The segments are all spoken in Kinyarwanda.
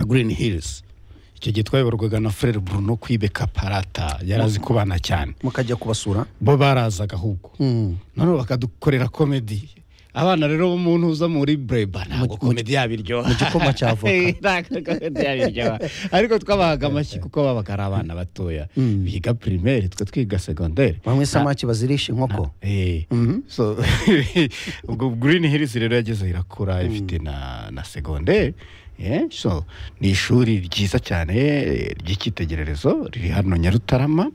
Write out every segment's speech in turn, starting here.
green hills icyo gihe twayoborwaga na frere bruno kwibe kaparata yari azi kubana cyane mukajya kubasura bo barazaga ahubwo noneho bakadukorera komedi abana rero bo mu ntuza muri breba ntabwo komedi yabo iryoha mu gikoma cya avoka Ntabwo komedi yabo iryoha ariko twabahaga amashyi kuko babaga ari abana batoya biga primaire twe twiga segondere bamwe samaki bazirisha inkoko Eh, so ubwo green hills rero yageze irakura ifite na na segonderi so ni ishuri ryiza cyane eh, ry'icyitegererezo riri hano nyarutarama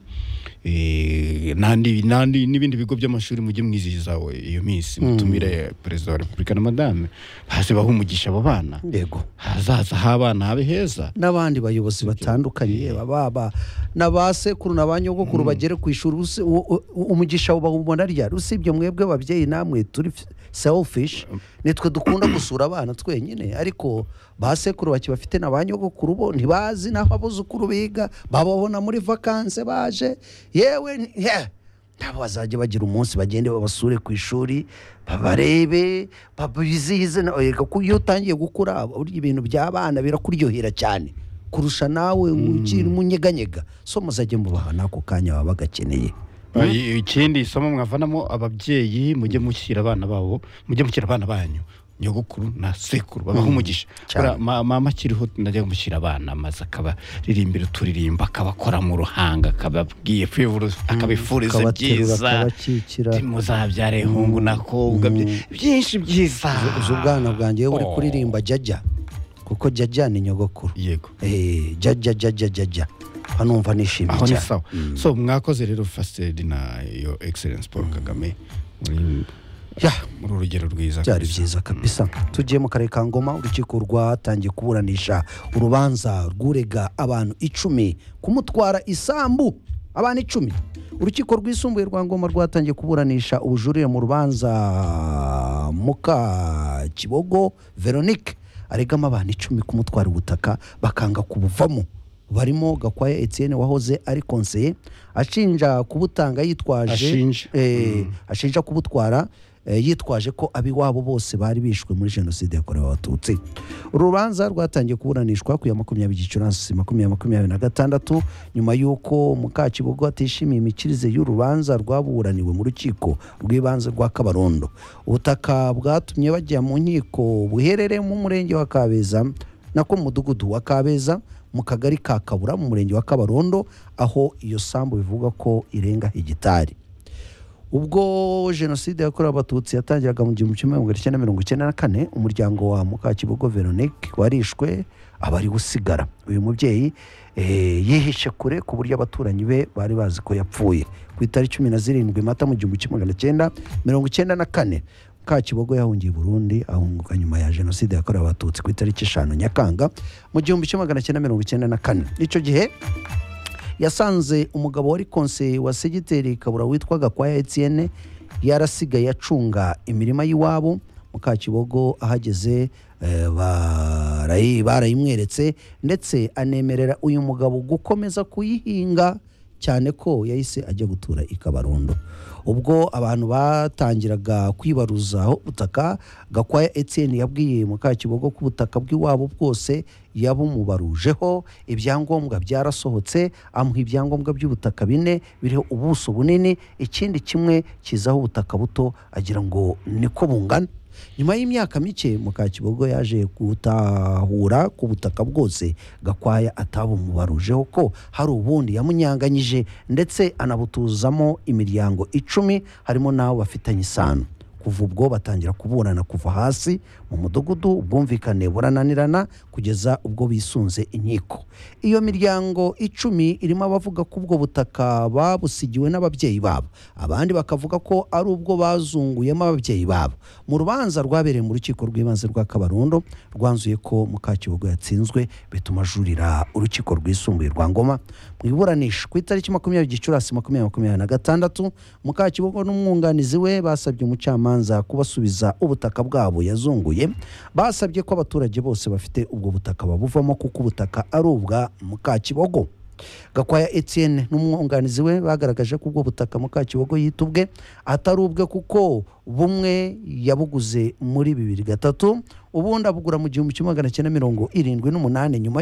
Eh, n'andi n'andi n'ibindi bigo by'amashuri mujye mwizihiza we iyo minsi mutumire perezida wa repubulika na madame hasi bahe umugisha abo bana yego hazaza h'abana habe heza n'abandi bayobozi batandukanye baba na ba sekuru na ba nyogokuru bagere ku ishuri usi- u- u- umugisha bawubona ryari usibye mwebwe babyeyi namwe turi selfish nitwe dukunda gusura abana twenyine ariko ba sekuru bakibafite na ba nyogokuru bo ntibazi n'aho abuzukuru biga bababona muri vakanse baje yewe ni- yeah. nabo bazajya bagira umunsi bagende babasure ku ishuri babarebe babizihize na- erega ko iyo utangiye gukura burya ibintu by'abana birakuryohera cyane kurusha nawe ukiri umunyeganyega so muzajye mubaha n'ako kanya baba bagakeneye I- ikindi isomo mwavanamo ababyeyi mujye mushyira abana babo mujye mushyira abana banyu nyogokuru na sekuru babaha umugisha cyane. Buriya ma- mama akiriho najya kumushyira abana maze akabaririmba uturirimbo akabakora mu ruhanga akababwiye kwivura- akabifuriza akabaterura byiza akabakikira Ati muzabyare hungu nakobwa byi- byinshi byiza Uzi- uzi ubwana bwanjye iyo uri Oh. kuririmba jajya kuko jajya ni nyogokuru yego Eh, jajya jajya jajya hanumva nishimye aho ni cyane sawa so mwakoze rero fasitedi na yo egiserensi paul kagame muri Yeah. muri urugero rwiza byari kabisa. byiza kabisa tugiye mu karere ka ngoma urukiko rwatangiye kuburanisha urubanza rw'urega abantu icumi kumutwara isambu abantu icumi urukiko rwisumbuye rwa ngoma rwatangiye kuburanisha ubujurire mu rubanza muka kibogo veronique aregamo abantu icumi kumutwara ubutaka bakanga kubuvamo barimo gakwaya etienne wahoze ari konseye ashinja kubutanga yitwaje Ashinja. Eh, ashinja kubutwara eh, yitwaje ko ab'iwabo bose bari bishwe muri jenoside yakorewe abatutsi uru rubanza rwatangiye kuburanishwa ku ya makumyabiri gicurasi makumyabiri makumyabiri na gatandatu nyuma y'uko mukakibugo atishimiye imikirize y'urubanza rwaburaniwe mu rukiko rw'ibanze rwa kabarondo ubutaka bwatumye bajya mu nkiko buherereye mu murenge wa kabeza nako mu mudugudu wa kabeza mu kagari ka kabura mu murenge wa kabarondo aho iyo sambu bivugwa ko irenga hegitari ubwo jenoside yakorewe abatutsi yatangiraga mu gihumbi kimwe magana cyenda mirongo icyenda na kane umuryango wa mukakibogo veronique warishwe aba ari usigara uyu mubyeyi eh, yihishe kure ku buryo abaturanyi be bari bazi ko yapfuye ku itariki cumi na zirindwi mata mu gihumbi kimwe magana cyenda mirongo icyenda na kane Kakibogo yahungiye i Burundi ahunguka nyuma ya jenoside yakorewe abatutsi ku itariki eshanu Nyakanga mu gihumbi kimwe magana cyenda mirongo icyenda na kane icyo gihe yasanze umugabo wari konseye wa segiteri kabura witwa gakwaya etienne yarasigaye acunga imirima y'iwabo mukakibogo ahageze eh, barayi- barayimweretse ndetse anemerera uyu mugabo gukomeza kuyihinga cyane ko yahise ajya gutura i kabarondo ubwo abantu batangiraga kwibaruzaho ubutaka gakwaya etienne yabwiye mukakibogo ko ubutaka bw'iwabo bwose yabumubarujeho ibyangombwa byarasohotse amuha ibyangombwa by'ubutaka bine biriho ubuso bunini ikindi kimwe kizaho ubutaka buto agira ngo niko bungana nyuma y'imyaka mike mukakibogo yaje gutahura ku butaka bwose gakwaya atabumubarujeho ko hari ubundi yamunyanganyije ndetse anabutuzamo imiryango icumi harimo n'abo bafitanye isano kuva ubwo batangira kuburana kuva hasi mu mudugudu ubwumvikane burananirana kugeza ubwo bisunze inkiko iyo miryango icumi irimo abavuga ko ubwo butaka babusigiwe n'ababyeyi babo abandi bakavuga ko ari ubwo bazunguyemo ababyeyi babo mu rubanza rwabereye mu rukiko rw'ibanze rwa kabarundo rwanzuye ko mukakibogo yatsinzwe bituma ajurira urukiko rwisumbuye rwa ngoma mu iburanisha ku itariki makumyabiri gicurasi makumyabiri makumyabiri na gatandatu mukakibogo n'umwunganizi we basabye umucamanza kubasubiza ubutaka bwabo yazunguye basabye ko abaturage bose bafite ubwo butaka babuvamo kuko ubutaka ari ubwa mukakibogo gakwaya etienne n'umwunganizi we bagaragaje ko ubwo butaka mukakibogo yita ubwe atari ubwe kuko bumwe yabuguze muri bibiri gatatu ubundi abugura mu gihumbi kimwe magana cyenda mirongo irindwi n'umunani nyuma